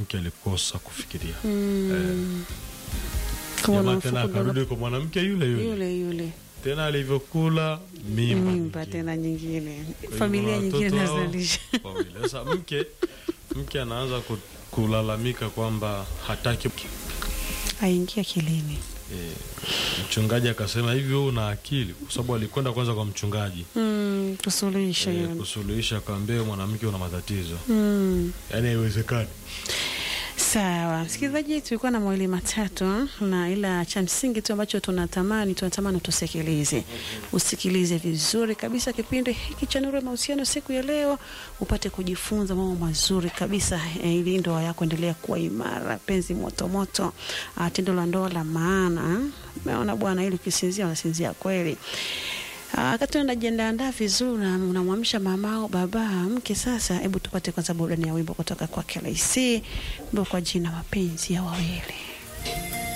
mwanamke alikosa kufikiria Mm. Kama jamaa tena unamfukuza akarudi kwa mwanamke yule yule yule yule tena alivyokula mimba mimba nyingine. tena nyingine, Kwa hiyo familia kuna nyingine watoto hao nazalisha. wawili. Sasa mke mke anaanza ku- kulalamika kwamba hataki Aingia kilini. e, mchungaji akasema hivi wewe una akili kwa sababu alikwenda kwanza kwa mchungaji Mm, tusuluhishe e, hiyo. kusuluhisha akaambia "Wewe mwanamke una matatizo Mm. yaani haiwezekani Sawa, msikilizaji, tulikuwa na mawili matatu, na ila cha msingi tu ambacho tunatamani tunatamani tusikilize, usikilize vizuri kabisa kipindi hiki cha Nuru ya Mahusiano siku ya leo, upate kujifunza mambo mazuri kabisa eh, ili ndoa yako endelea kuwa imara, penzi moto moto, ah, tendo la ndoa la maana. Umeona bwana, ili ukisinzia unasinzia kweli. Ah, Wakati unajiandaandaa vizuri na unamwamsha mamao baba mke, sasa hebu tupate kwanza burudani ya wimbo kutoka kwa KLC, wimbo kwa jina mapenzi ya wawili.